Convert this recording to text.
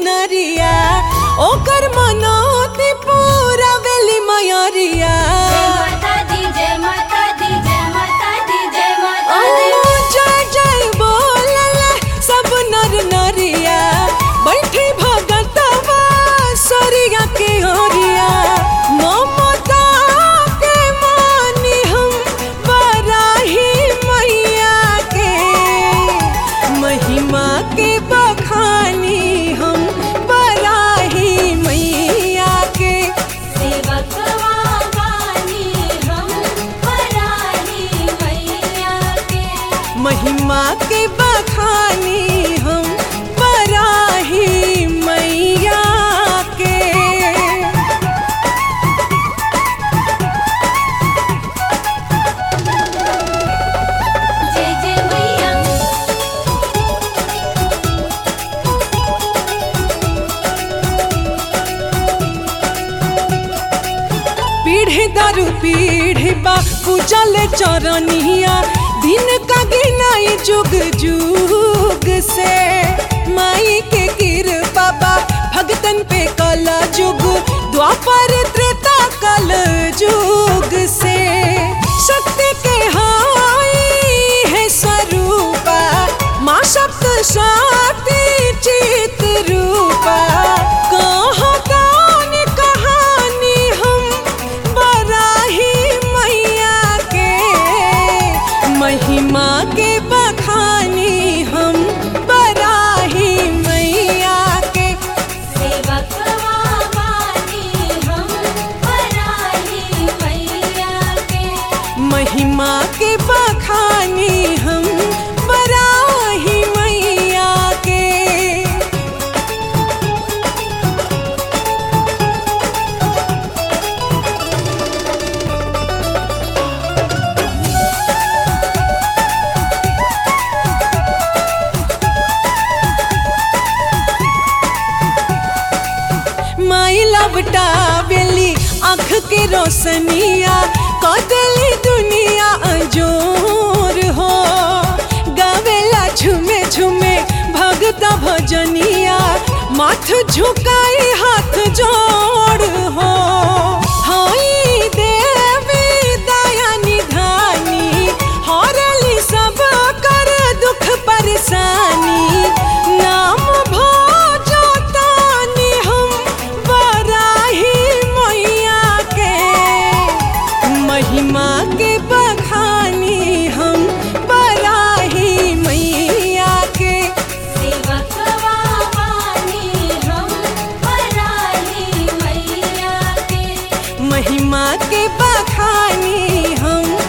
चुनरिया ओकर मनोती पूरा बेली मयरिया जय माता दी जय माता दी जय माता दी जय माता दी ओ जय जय बोलल सब नर नरिया बैठी भगतवा सरिया के ओरिया ममता के मानी हम बराही मैया के महिमा के बखानी हम बराही मैया के सेवक वानी हम पराही मैया के महिमा के बखानी हम बराही मैया के जय जय मैया पीढ़ी दारू पीढ़ी बा पूजल चरनिया दिन का गिनाई जुग जुग से माई के कृपा बा भगतन पे कल जुग द्वापर त्रेता कल जुग से शक्ति के हाई है स्वरूपा माँ सप्त शक्ति चित रूपा कहाँ कौन कहानी हम बराही मैया के महिमा के बखानी हम बराही मैया के सेवक वानी हम पराही मैया के महिमा के बखानी हम बराही मैया के माई लबटा बेली आँख के रोशनिया कदली दुनिया अजोर हो गावेला झुमे झुमे भगत भजनिया माथ झुकाई हाथ जोड़ हो हाई देवी दया निधानी हरली सब कर दुख परेशानी नाम भोजो तानी हम बराही मैया के महिमा के बखानी हम बराही मैया के सेवक वानी हम पराही मैया के महिमा के बखानी हम